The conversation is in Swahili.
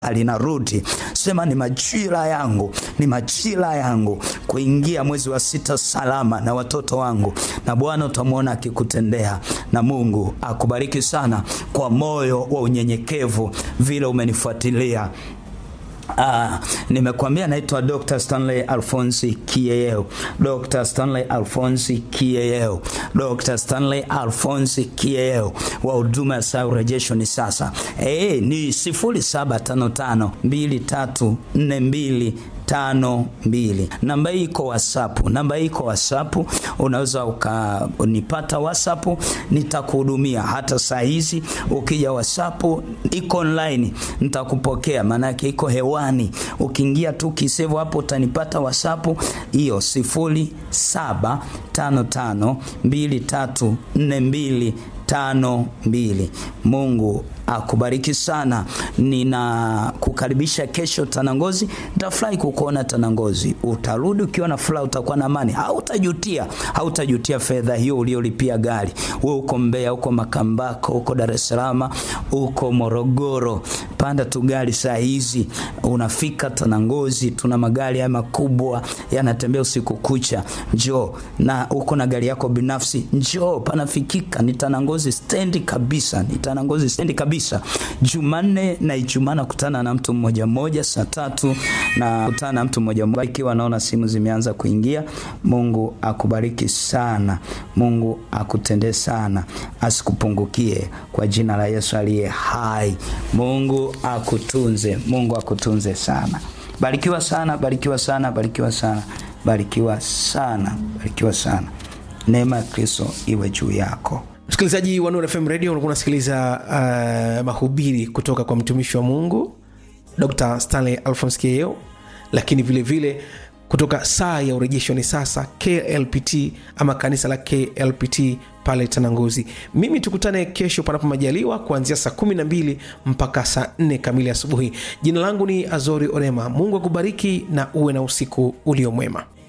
linarudi. Sema ni majira yangu, ni majira yangu kuingia mwezi wa sita salama na watoto wangu, na Bwana utamwona akikutendea, na Mungu akubariki sana kwa moyo wa unyenyekevu vile umenifuatilia. Ah, nimekwambia naitwa Dr. Stanley Alphonsi Kieyeo. Dr. Stanley Alphonsi Kieyeo. Dr. Stanley Alphonsi Kieyeo wa huduma ya saa urejesho ni sasa. Eh, ni 0755 2342 tano mbili. Namba hii iko WhatsApp, namba hii iko WhatsApp. Unaweza ukanipata WhatsApp, nitakuhudumia hata saa hizi. Ukija WhatsApp iko online, nitakupokea maana yake iko hewani. Ukiingia tu kisevu hapo utanipata WhatsApp hiyo sifuri saba tano tano mbili tatu nne mbili tano mbili. Mungu akubariki sana. Ninakukaribisha kesho Tanangozi. Nitafurahi kukuona Tanangozi. Utarudi ukiwa na furaha, utakuwa na amani, hautajutia, hautajutia fedha hiyo uliolipia gari. Wewe uko Mbeya, uko Makambako, uko Dar es Salaam, uko Morogoro, panda tu gari saa hizi unafika Tanangozi. Tuna magari haya makubwa yanatembea usiku kucha. Njoo na uko na gari yako binafsi, njoo, panafikika. Ni Tanangozi stendi kabisa, ni Tanangozi stendi kabisa. Jumanne na Ijumaa nakutana na mtu mmoja mmoja saa tatu na kutana na mtu mmoja mmoja, ikiwa naona simu zimeanza kuingia. Mungu akubariki sana, Mungu akutendee sana, asikupungukie kwa jina la Yesu aliye hai. Mungu akutunze, Mungu akutunze sana. Barikiwa sana, barikiwa sana, barikiwa sana, barikiwa sana, barikiwa sana. Neema ya Kristo iwe juu yako. msikilizaji wa Nuru FM radio unakuwa unasikiliza uh, mahubiri kutoka kwa mtumishi wa mungu dr stanley alphons keo lakini vile vile kutoka saa ya urejesho ni sasa klpt ama kanisa la klpt pale tananguzi mimi tukutane kesho panapo majaliwa kuanzia saa 12 mpaka saa 4 kamili asubuhi jina langu ni azori orema mungu akubariki na uwe na usiku ulio mwema